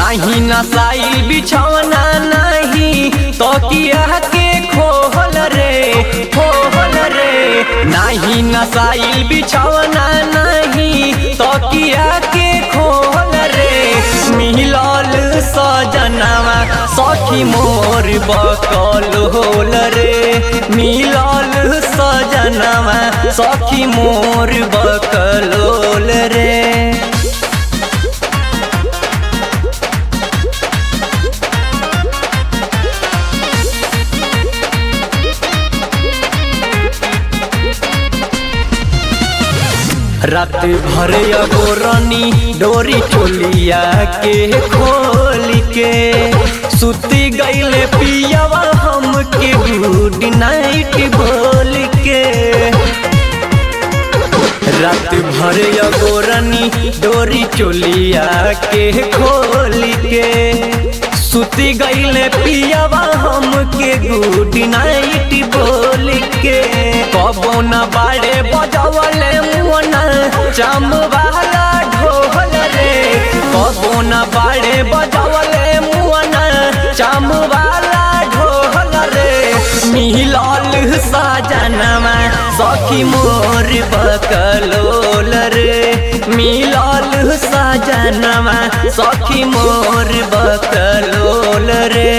नाही नसाई बिछौना नहीं तो किया के खोहल रे खोहल रे नाही नसाई बिछौना नहीं तो किया के खोहल रे मिलल सजनावा सखी मोर बकल होल रे मिलल सजनावा सखी मोर बकल होल रे रात भर अगोरनी डोरी चोलिया के खोल के सुती गईले पियावा हम के गुड नाइट बोल के रात भर अगोरनी डोरी चोलिया के खोल के सुती गईले पियावा हम के गुड नाइट बोल के कबो न बाड़े बजवले मुना चम वाला ढोल रे कबो न बाड़े बजवले मुना चम वाला ढोल रे मिलल साजनमा सखी मोर बकलोल रे मिलल साजनमा सखी मोर बकलोल रे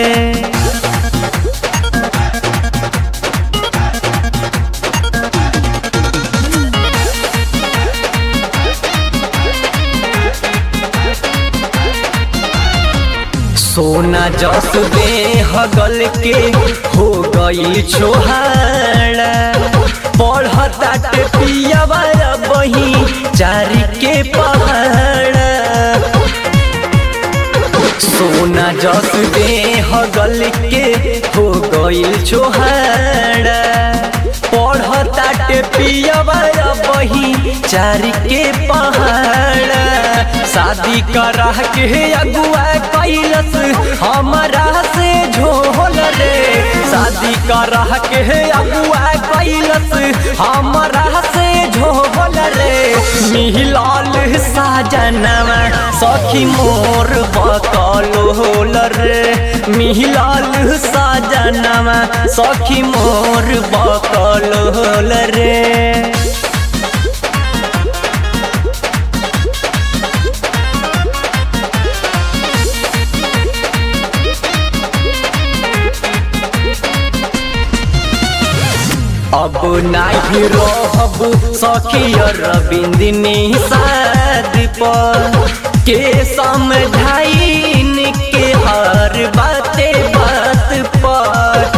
सोना जस दे हगल के हो गई छोहाड़ा पढ़ता पियावा बही चारी के पहाड़ा सोना जस दे हगल के हो गई छोहाड़ा पढ़ता पियावा बही चारी के पहाड़ा शादी करा के अगुआ कैलस हमारा से झोल रे शादी करा के अगुआ कैलस हमारा से झोल रे मिलाल साजनवा सखी मोर बकल होल रे मिलाल साजनवा सखी मोर बकल होल रे अब नाही रहब सखियर बिंदिनी शाद पर के समझाइन के हर बाते बात पर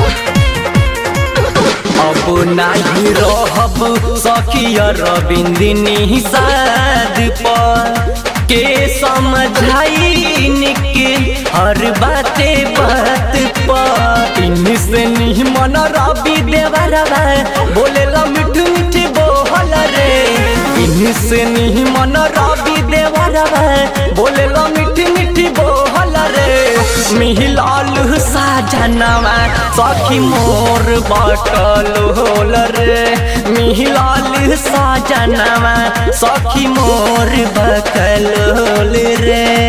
अब नाही रहब सखियर बिंदिनी शाद पर के समझाइन के हर बाते बात पर इनसे नहीं मन रवि देवरवा बोले ला मिठ मिठ बोहल रे इनसे नहीं मन रवि देवरवा बोले ला मिठ मिठ बोहल रे मिहिलाल साजनवा सखी मोर बटल होल रे मिहिलाल साजनवा सखी मोर बकल होल रे